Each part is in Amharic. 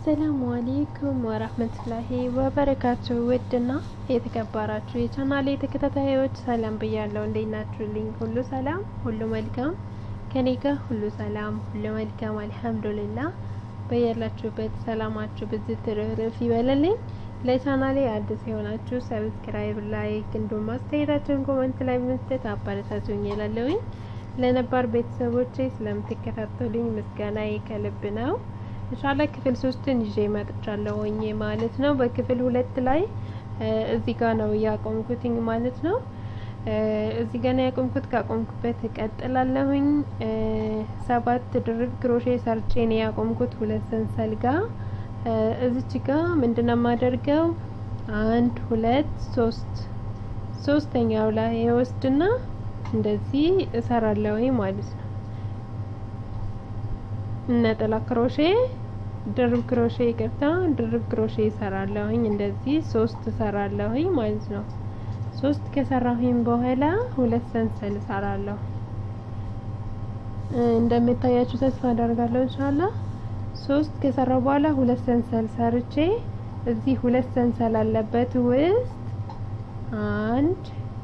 አሰላሙ አሌይኩም ወራህመቱላሂ ወበረካቱ። ውድና የተከበራችሁ የቻናሌ ተከታታዮች ሰላም ብያለሁ። እንዴት ናችሁልኝ? ሁሉ ሰላም፣ ሁሉ መልካም ከኔ ጋር ሁሉ ሰላም፣ ሁሉ መልካም አልሐምዱሊላህ። በያላችሁበት ሰላማችሁ ብዝት ትርፍርፍ ይበለልኝ። ለቻናሌ አዲስ የሆናችሁ ሰብስክራይብ፣ ላይክ እንዲሁም አስተያየታችሁን ኮመንት ላይ በመስጠት አበረታቱኝ እላለሁኝ። ለነባር ቤተሰቦቼ ስለምትከታተሉኝ ምስጋናዬ ከልብ ነው። ኢንሻአላ ክፍል ሶስትን ይዤ መጥቻለሁኝ ማለት ነው። በክፍል ሁለት ላይ እዚህ ጋር ነው ያቆምኩትኝ ማለት ነው። እዚህ ጋር ነው ያቆምኩት። ካቆምኩበት እቀጥላለሁኝ። ሰባት ድርብ ክሮሼ ሰርቼ ነው ያቆምኩት ሁለት ሰንሰል ጋር። እዚች ጋር ምንድነው የማደርገው? አንድ ሁለት ሶስት ሶስተኛው ላይ የወስድና እንደዚህ እሰራለሁኝ ማለት ነው። ነጠላ ክሮሼ ድርብ ክሮሼ ይቅርታ፣ ድርብ ክሮሼ እሰራለሁኝ እንደዚህ ሶስት እሰራለሁኝ ማለት ነው። ሶስት ከሰራሁኝ በኋላ ሁለት ሰንሰል እሰራለሁ። እንደምታያችሁ ተስፋ አደርጋለሁ ኢንሻአላህ። ሶስት ከሰራሁ በኋላ ሁለት ሰንሰል ሰርቼ እዚህ ሁለት ሰንሰል አለበት ውስጥ አንድ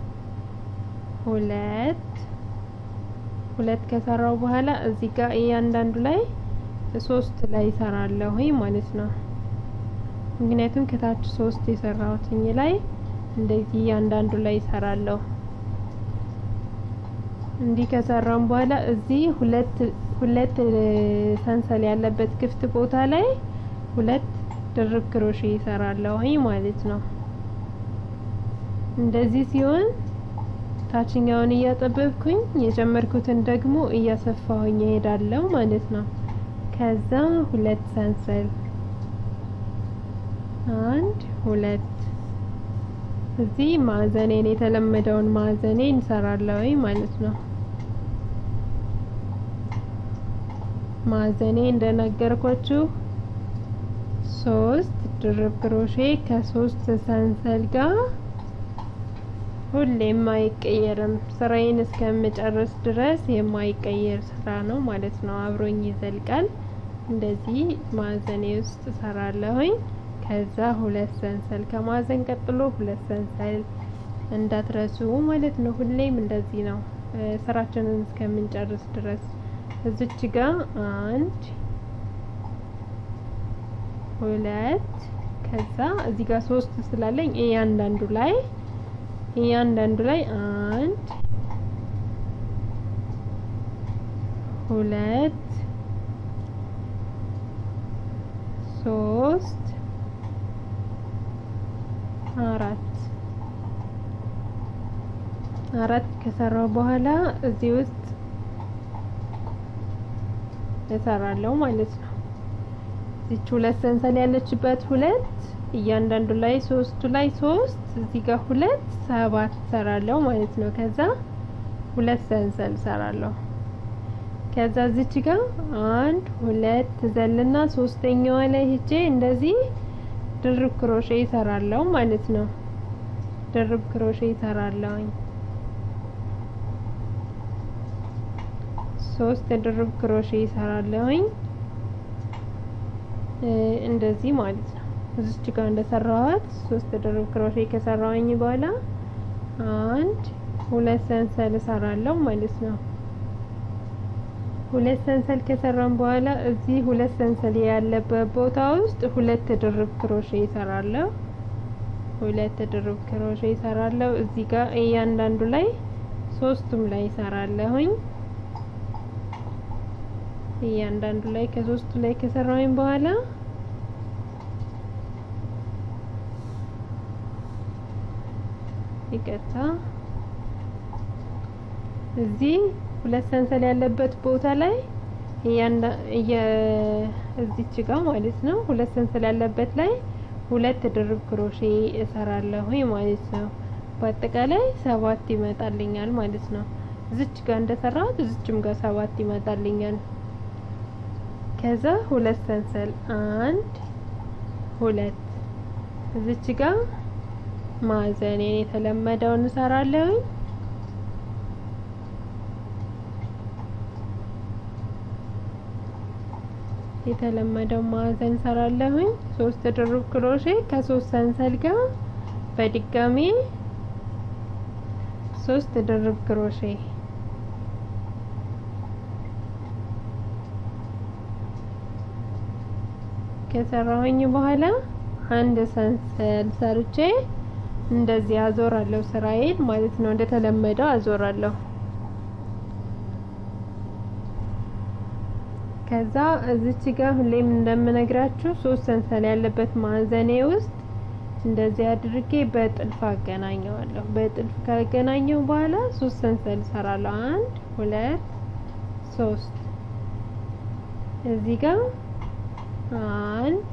ሁለት ሁለት ከሰራው በኋላ እዚህ ጋር እያንዳንዱ ላይ ሶስት ላይ እሰራለሁኝ ማለት ነው። ምክንያቱም ከታች ሶስት የሰራሁትኝ ላይ እንደዚህ እያንዳንዱ ላይ እሰራለሁ። እንዲህ ከሰራም በኋላ እዚህ ሁለት ሁለት ሰንሰል ያለበት ክፍት ቦታ ላይ ሁለት ድርብ ክሮሼ እሰራለሁኝ ማለት ነው። እንደዚህ ሲሆን ታችኛውን እያጠበብኩኝ የጀመርኩትን ደግሞ እያሰፋሁኝ እሄዳለሁ ማለት ነው። ከዛ ሁለት ሰንሰል አንድ ሁለት እዚህ ማዕዘኔን የተለመደውን ማዕዘኔን እንሰራለሁኝ ማለት ነው። ማዕዘኔ እንደነገርኳችሁ ሶስት ድርብ ክሮሼ ከሶስት ሰንሰል ጋር ሁሌም አይቀየርም። ስራዬን እስከምጨርስ ድረስ የማይቀየር ስራ ነው ማለት ነው። አብሮኝ ይዘልቃል። እንደዚህ ማዕዘኔ ውስጥ እሰራለሁኝ። ከዛ ሁለት ሰንሰል ከማዕዘን ቀጥሎ ሁለት ሰንሰል እንዳትረሱ ማለት ነው። ሁሌም እንደዚህ ነው ስራችንን እስከምንጨርስ ድረስ። እዚች ጋር አንድ ሁለት ከዛ እዚህ ጋር ሶስት ስላለኝ እያንዳንዱ ላይ እያንዳንዱ ላይ አንድ ሁለት ሶስት አራት አራት ከሰራው በኋላ እዚህ ውስጥ እሰራለሁ ማለት ነው። እዚች ሁለት ሰንሰል ያለችበት ሁለት እያንዳንዱ ላይ ሶስቱ ላይ ሶስት እዚህ ጋር ሁለት ሰባት ሰራለሁ ማለት ነው። ከዛ ሁለት ሰንሰል ሰራለሁ። ከዛ እዚች ጋር አንድ ሁለት ዘልና ሶስተኛዋ ላይ ሄጄ እንደዚህ ድርብ ክሮሼ ይሰራለሁ ማለት ነው። ድርብ ክሮሼ ይሰራለሁኝ። ሶስት ድርብ ክሮሼ ይሰራለሁኝ እንደዚህ ማለት ነው። እዚች ጋር እንደሰራኋት ሶስት ድርብ ክሮሼ ከሰራሁኝ በኋላ አንድ ሁለት ሰንሰል እሰራለሁ ማለት ነው። ሁለት ሰንሰል ከሰራን በኋላ እዚህ ሁለት ሰንሰል ያለበት ቦታ ውስጥ ሁለት ድርብ ክሮሼ እሰራለሁ። ሁለት ድርብ ክሮሼ እሰራለሁ። እዚህ ጋር እያንዳንዱ ላይ ሶስቱም ላይ እሰራለሁኝ። እያንዳንዱ ላይ ከሶስቱ ላይ ከሰራሁኝ በኋላ ይቅርታ እዚህ ሁለት ሰንሰል ያለበት ቦታ ላይ እዚች ጋር ማለት ነው። ሁለት ሰንሰል ያለበት ላይ ሁለት ድርብ ክሮሼ እሰራለሁ ማለት ነው። በአጠቃላይ ሰባት ይመጣልኛል ማለት ነው። እዚች ጋር እንደሰራሁት እዚችም ጋር ሰባት ይመጣልኛል። ከዛ ሁለት ሰንሰል አንድ ሁለት እዚች ጋር ማዕዘኔን የተለመደውን እሰራለሁኝ። የተለመደው ማዕዘን ሰራለሁኝ። ሶስት ድርብ ክሮሼ ከሶስት ሰንሰል ጋር በድጋሚ ሶስት ድርብ ክሮሼ ከሰራሁኝ በኋላ አንድ ሰንሰል ሰርቼ እንደዚህ አዞራለሁ። ስራዬን ማለት ነው። እንደተለመደው አዞራለሁ። ከዛ እዚች ጋር ሁሌም እንደምነግራችሁ ሶስት ሰንሰል ያለበት ማዕዘኔ ውስጥ እንደዚህ አድርጌ በጥልፍ አገናኘዋለሁ። በጥልፍ ካገናኘው በኋላ ሶስት ሰንሰል እሰራለሁ። አንድ ሁለት ሶስት እዚህ ጋር አንድ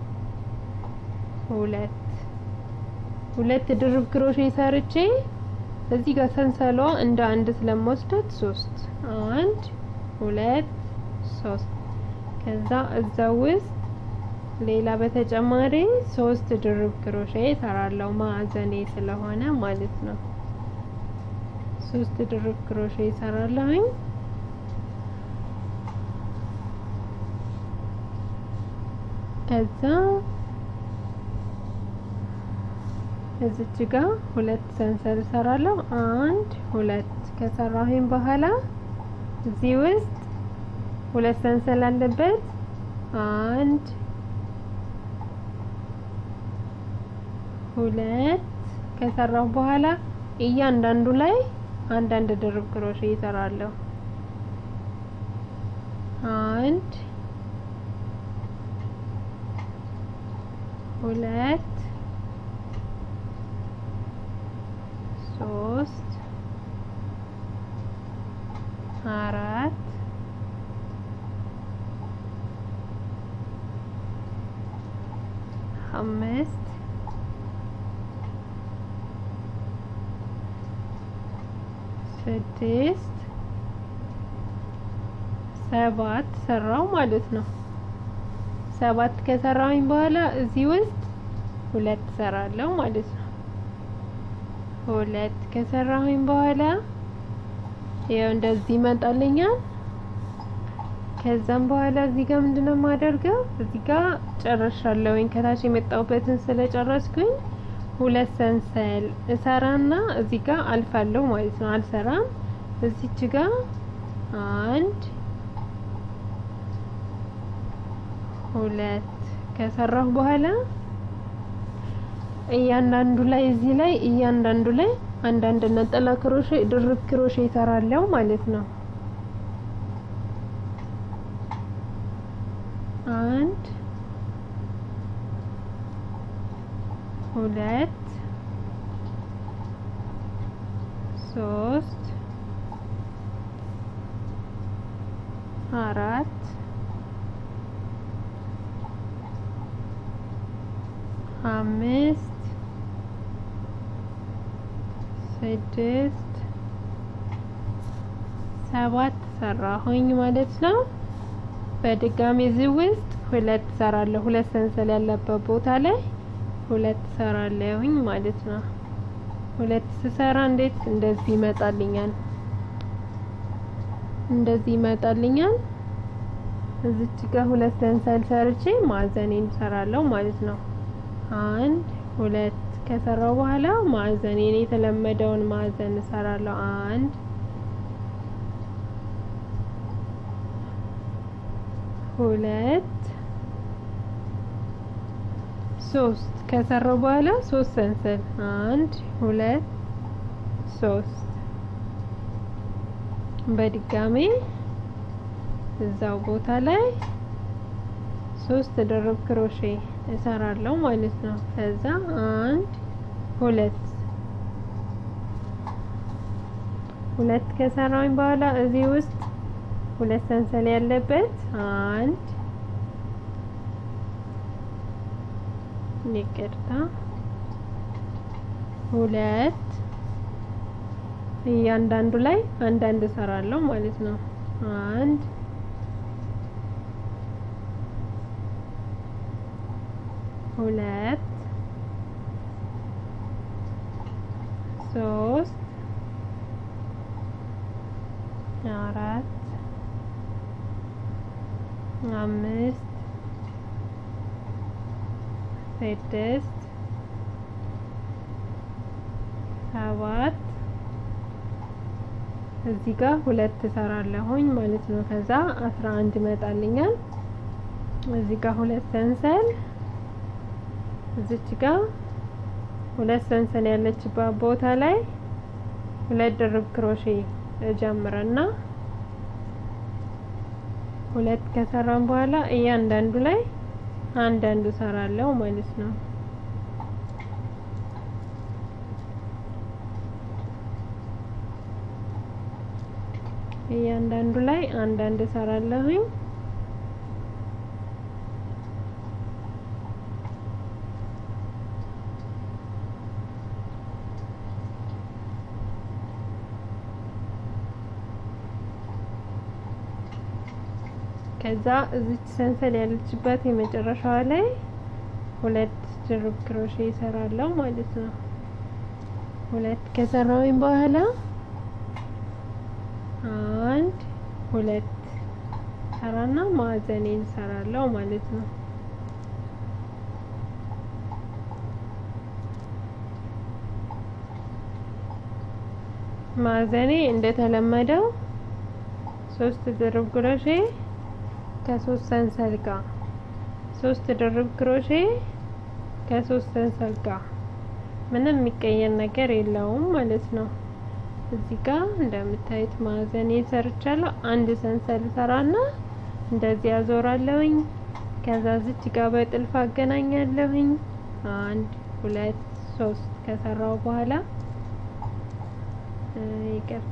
ሁለት ሁለት ድርብ ክሮሼ ሰርቼ እዚህ ጋር ሰንሰሏ እንደ አንድ ስለምወስዳት ሶስት አንድ ሁለት ሶስት ከዛ እዛ ውስጥ ሌላ በተጨማሪ ሶስት ድርብ ክሮሼ እሰራለሁ ማዕዘኔ ስለሆነ ማለት ነው። ሶስት ድርብ ክሮሼ እሰራለሁኝ። ከዛ እዚች ጋር ሁለት ሰንሰል እሰራለሁ። አንድ ሁለት ከሰራሁኝ በኋላ እዚህ ውስጥ ሁለት ሰንሰል አለበት። አንድ ሁለት ከሰራሁ በኋላ እያንዳንዱ ላይ አንዳንድ ድርብ ክሮሼ እሰራለሁ። አንድ ሁለት ሶስት አራት አምስት ስድስት ሰባት ሰራው ማለት ነው። ሰባት ከሰራሁኝ በኋላ እዚህ ውስጥ ሁለት ሰራለሁ ማለት ነው። ሁለት ከሰራሁኝ በኋላ ያው እንደዚህ ይመጣልኛል። ከዛም በኋላ እዚህ ጋር ምንድነው የማደርገው? እዚህ ጋር ጨርሻለሁኝ። ከታች የመጣሁበትን ስለጨረስኩኝ ሁለት ሰንሰል እሰራና እዚህ ጋር አልፋለሁ ማለት ነው። አልሰራም። እዚች ጋር አንድ ሁለት ከሰራሁ በኋላ እያንዳንዱ ላይ እዚህ ላይ እያንዳንዱ ላይ አንዳንድ ነጠላ ክሮሼ ድርብ ክሮሼ እሰራለሁ ማለት ነው። አንድ ሁለት ሶስት አራት አምስት ስድስት ሰባት ሰራሁኝ ማለት ነው። በድጋሚ እዚህ ውስጥ ሁለት ሰራለሁ። ሁለት ሰንሰል ያለበት ቦታ ላይ ሁለት ሰራለሁኝ ማለት ነው። ሁለት ስሰራ እንዴት እንደዚህ ይመጣልኛል። እንደዚህ ይመጣልኛል። እዚች ጋር ሁለት ሰንሰል ሰርቼ ማዕዘኔን ሰራለሁ ማለት ነው። አንድ ሁለት ከሰራው በኋላ ማዕዘኔን የተለመደውን ማዕዘን እሰራለሁ። አንድ ሁለት ሶስት ከሰራው በኋላ ሶስት ሰንሰል አንድ ሁለት ሶስት በድጋሜ እዛው ቦታ ላይ ሶስት ድርብ ክሮሼ እሰራለሁ ማለት ነው። ከዛ አንድ ሁለት ሁለት ከሰራሁኝ በኋላ እዚህ ውስጥ ሁለት ሰንሰል ያለበት አንድ ይቅርታ፣ ሁለት እያንዳንዱ ላይ አንዳንድ እሰራለሁ ማለት ነው። አንድ ሁለት ሶስት አራት አምስት ስድስት ሰባት እዚህ ጋር ሁለት እሰራለሁኝ ማለት ነው። ከዛ አስራ አንድ ይመጣልኛል። እዚህ ጋር ሁለት ሰንሰል እዚች ጋር ሁለት ሰንሰል ያለችባት ቦታ ላይ ሁለት ድርብ ክሮሼ እጀምርና ሁለት ከሰራን በኋላ እያንዳንዱ ላይ አንዳንዱ እሰራለሁ ማለት ነው። እያንዳንዱ ላይ አንዳንድ እሰራለሁኝ። ከዛ እዚች ሰንሰል ያለችበት የመጨረሻዋ ላይ ሁለት ድርብ ክሮሼ እሰራለሁ ማለት ነው። ሁለት ከሰራሁኝ በኋላ አንድ ሁለት ሰራና ማዕዘኔን እሰራለሁ ማለት ነው። ማዕዘኔ እንደተለመደው ሶስት ድርብ ክሮሼ ከሶስት ሰንሰል ጋር ሶስት ድርብ ክሮሼ ከሶስት ሰንሰል ጋር ምንም የሚቀየር ነገር የለውም ማለት ነው። እዚህ ጋር እንደምታዩት ማዕዘን ሰርቻለሁ። አንድ ሰንሰል ሰራና እንደዚህ አዞራለሁኝ። ከዛ ዝች ጋር በጥልፍ አገናኛለሁኝ። አንድ ሁለት ሶስት ከሰራው በኋላ ይቅርታ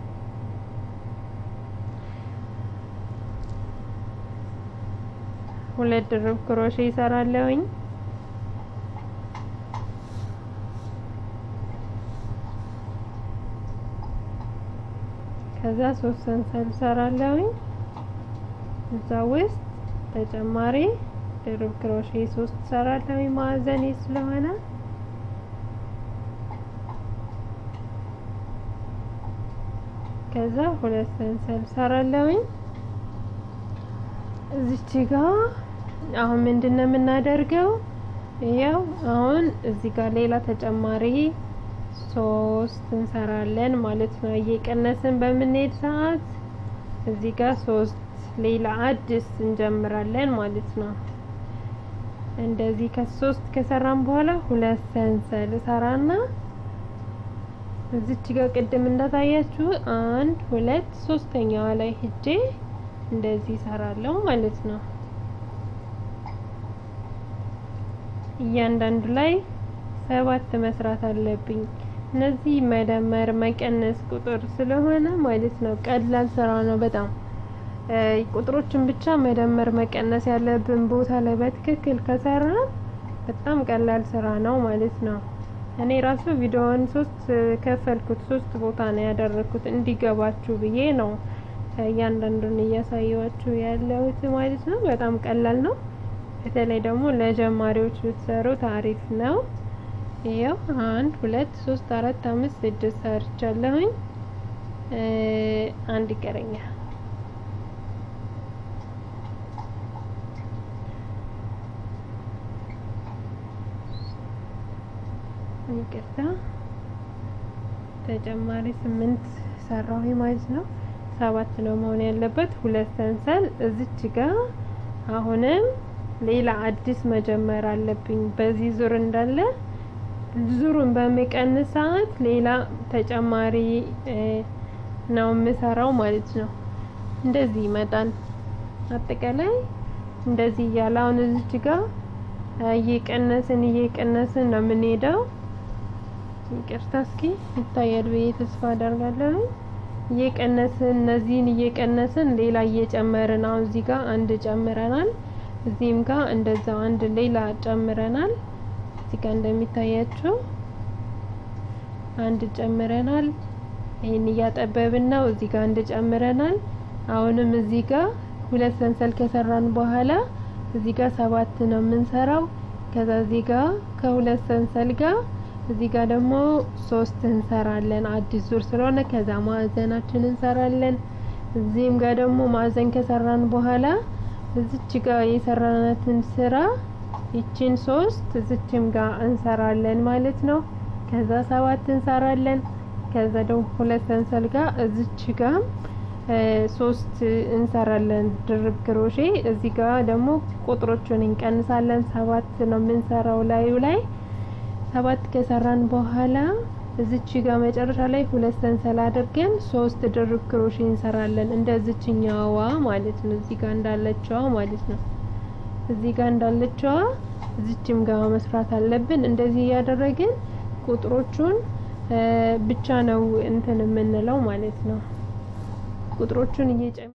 ሁለት ድርብ ክሮሼ ይሰራለሁኝ። ከዛ ሶስት ሰንሰል ሰራለሁኝ። እዛ ውስጥ ተጨማሪ ድርብ ክሮሼ ሶስት ሰራለሁኝ ማዕዘኔ ስለሆነ ከዛ ሁለት ሰንሰል ሰራለሁኝ። እዚች ጋር አሁን ምንድነው የምናደርገው? ያው አሁን እዚህ ጋር ሌላ ተጨማሪ ሶስት እንሰራለን ማለት ነው። እየቀነስን በምንሄድ ሰዓት እዚህ ጋር ሶስት ሌላ አዲስ እንጀምራለን ማለት ነው። እንደዚህ ከሶስት ከሰራን በኋላ ሁለት ሰንሰል ሰራና እዚች ጋር ቅድም እንዳታያችሁ አንድ ሁለት ሶስተኛዋ ላይ ሂጄ እንደዚህ ሰራለሁ ማለት ነው። እያንዳንዱ ላይ ሰባት መስራት አለብኝ። እነዚህ መደመር መቀነስ ቁጥር ስለሆነ ማለት ነው። ቀላል ስራ ነው በጣም ቁጥሮችን ብቻ መደመር መቀነስ ያለብን ቦታ ላይ በትክክል ከሰራ በጣም ቀላል ስራ ነው ማለት ነው። እኔ ራሱ ቪዲዮውን ሶስት ከፈልኩት ሶስት ቦታ ነው ያደረኩት እንዲገባችሁ ብዬ ነው እያንዳንዱን እያሳየዋችሁ ያለሁት ማለት ነው። በጣም ቀላል ነው። በተለይ ደግሞ ለጀማሪዎች ብትሰሩት አሪፍ ነው። ይኸው አንድ ሁለት ሶስት አራት አምስት ስድስት ሰርቻለሁኝ። አንድ ይቀረኛል። ይቅርታ ተጨማሪ ስምንት ሰራሁኝ ማለት ነው። ሰባት ነው መሆን ያለበት። ሁለት ሰንሰል እዚች ጋር አሁንም ሌላ አዲስ መጀመር አለብኝ። በዚህ ዙር እንዳለ ዙሩን በሚቀንስ ሰዓት ሌላ ተጨማሪ ነው የምሰራው ማለት ነው። እንደዚህ ይመጣል። አጠቃላይ እንደዚህ እያለ አሁን እዚች ጋር እየቀነስን እየቀነስን ነው የምንሄደው። ይቅርታ እስኪ ይታያል ብዬ ተስፋ አደርጋለሁ። እየቀነስን እነዚህን እየቀነስን ሌላ እየጨመርን አሁን እዚህ ጋር አንድ ጨምረናል። እዚህም ጋር እንደዛው አንድ ሌላ ጨምረናል። እዚህ ጋር እንደሚታያቸው አንድ ጨምረናል። ይሄን እያጠበብን ነው። እዚህ ጋር አንድ ጨምረናል። አሁንም እዚህ ጋር ሁለት ሰንሰል ከሰራን በኋላ እዚህ ጋር ሰባት ነው የምንሰራው። ከዛ እዚህ ጋር ከሁለት ሰንሰል ጋር እዚህ ጋር ደግሞ ሶስት እንሰራለን አዲስ ዙር ስለሆነ ከዛ ማዕዘናችን እንሰራለን። እዚህም ጋር ደግሞ ማዕዘን ከሰራን በኋላ እዚች ጋር የሰራናትን ስራ ይችን ሶስት እዚችም ጋር እንሰራለን ማለት ነው። ከዛ ሰባት እንሰራለን። ከዛ ደግሞ ሁለት ሰንሰል ጋር እዚች ጋር ሶስት እንሰራለን ድርብ ክሮሼ። እዚህ ጋር ደግሞ ቁጥሮቹን እንቀንሳለን። ሰባት ነው የምንሰራው ላዩ ላይ ሰባት ከሰራን በኋላ እዚች ጋር መጨረሻ ላይ ሁለት ሰንሰል አድርገን ሶስት ድርብ ክሮሼ እንሰራለን። እንደዚችኛዋ ማለት ነው። እዚህ ጋር እንዳለችዋ ማለት ነው። እዚህ ጋር እንዳለችዋ እዚችም ጋር መስራት አለብን። እንደዚህ እያደረግን ቁጥሮቹን ብቻ ነው እንትን የምንለው ማለት ነው። ቁጥሮቹን እየጨመ